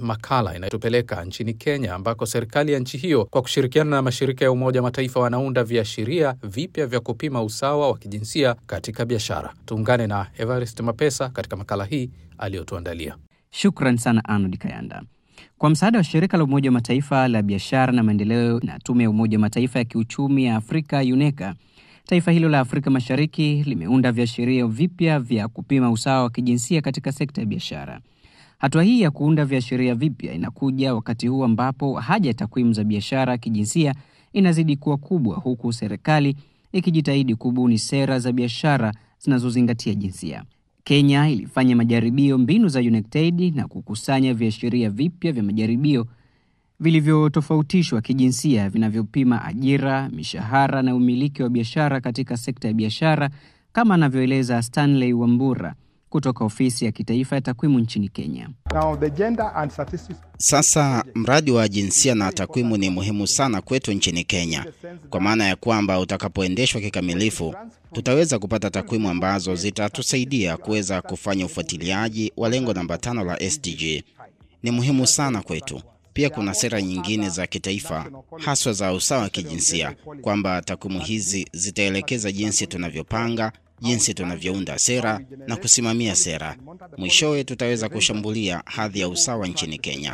makala inayotupeleka nchini Kenya, ambako serikali ya nchi hiyo kwa kushirikiana na mashirika ya Umoja wa Mataifa wanaunda viashiria vipya vya kupima usawa wa kijinsia katika biashara. Tuungane na Evarist Mapesa katika makala hii aliyotuandalia. Shukran sana Arnold Kayanda. Kwa msaada wa shirika la Umoja wa Mataifa la biashara na maendeleo na tume ya Umoja wa Mataifa ya kiuchumi ya Afrika UNECA, taifa hilo la Afrika Mashariki limeunda viashiria vipya vya kupima usawa wa kijinsia katika sekta ya biashara. Hatua hii ya kuunda viashiria vipya inakuja wakati huu ambapo haja ya takwimu za biashara kijinsia inazidi kuwa kubwa, huku serikali ikijitahidi kubuni sera za biashara zinazozingatia jinsia. Kenya ilifanya majaribio mbinu za UNACTAID na kukusanya viashiria vipya vya majaribio vilivyotofautishwa kijinsia vinavyopima ajira, mishahara na umiliki wa biashara katika sekta ya biashara, kama anavyoeleza Stanley Wambura kutoka ofisi ya kitaifa ya takwimu nchini Kenya. Now, the gender and statistics... Sasa mradi wa jinsia na takwimu ni muhimu sana kwetu nchini Kenya, kwa maana ya kwamba utakapoendeshwa kikamilifu, tutaweza kupata takwimu ambazo zitatusaidia kuweza kufanya ufuatiliaji wa lengo namba tano la SDG. Ni muhimu sana kwetu. Pia kuna sera nyingine za kitaifa haswa za usawa wa kijinsia, kwamba takwimu hizi zitaelekeza jinsi tunavyopanga jinsi tunavyounda sera na kusimamia sera. Mwishowe tutaweza kushambulia hadhi ya usawa nchini Kenya.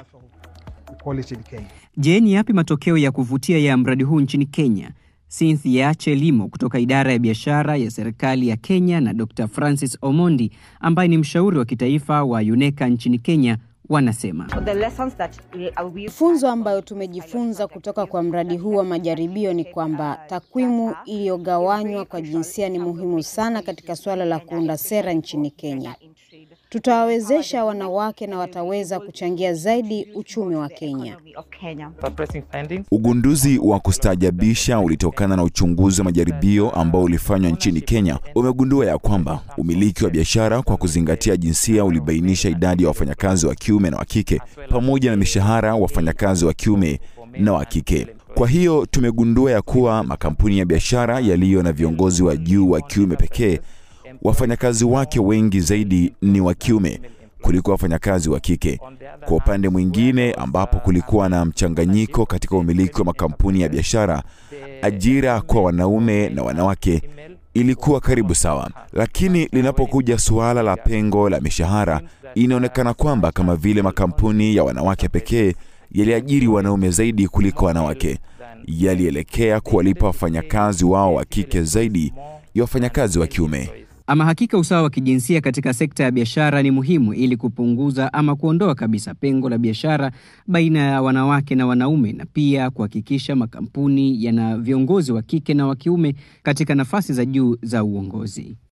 Je, ni yapi matokeo ya kuvutia ya mradi huu nchini Kenya? Cynthia Chelimo kutoka idara ya biashara ya serikali ya Kenya na Dr. Francis Omondi ambaye ni mshauri wa kitaifa wa UNECA nchini Kenya wanasema funzo ambayo tumejifunza kutoka kwa mradi huu wa majaribio ni kwamba takwimu iliyogawanywa kwa jinsia ni muhimu sana katika suala la kuunda sera nchini Kenya. Tutawawezesha wanawake na wataweza kuchangia zaidi uchumi wa Kenya. Ugunduzi wa kustaajabisha ulitokana na uchunguzi wa majaribio ambao ulifanywa nchini Kenya. Umegundua ya kwamba umiliki wa biashara kwa kuzingatia jinsia ulibainisha idadi ya wafanyakazi wa kiume na wa kike pamoja na mishahara wafanyakazi wa kiume na wa kike. Kwa hiyo tumegundua ya kuwa makampuni ya biashara yaliyo na viongozi wa juu wa kiume pekee wafanyakazi wake wengi zaidi ni wa kiume kuliko wafanyakazi wa kike. Kwa upande mwingine, ambapo kulikuwa na mchanganyiko katika umiliki wa makampuni ya biashara, ajira kwa wanaume na wanawake ilikuwa karibu sawa. Lakini linapokuja suala la pengo la mishahara, inaonekana kwamba kama vile makampuni ya wanawake pekee yaliajiri wanaume zaidi kuliko wanawake, yalielekea kuwalipa wafanyakazi wao wa kike zaidi ya wafanyakazi wa kiume. Ama hakika usawa wa kijinsia katika sekta ya biashara ni muhimu ili kupunguza ama kuondoa kabisa pengo la biashara baina ya wanawake na wanaume na pia kuhakikisha makampuni yana viongozi wa kike na wa kiume katika nafasi za juu za uongozi.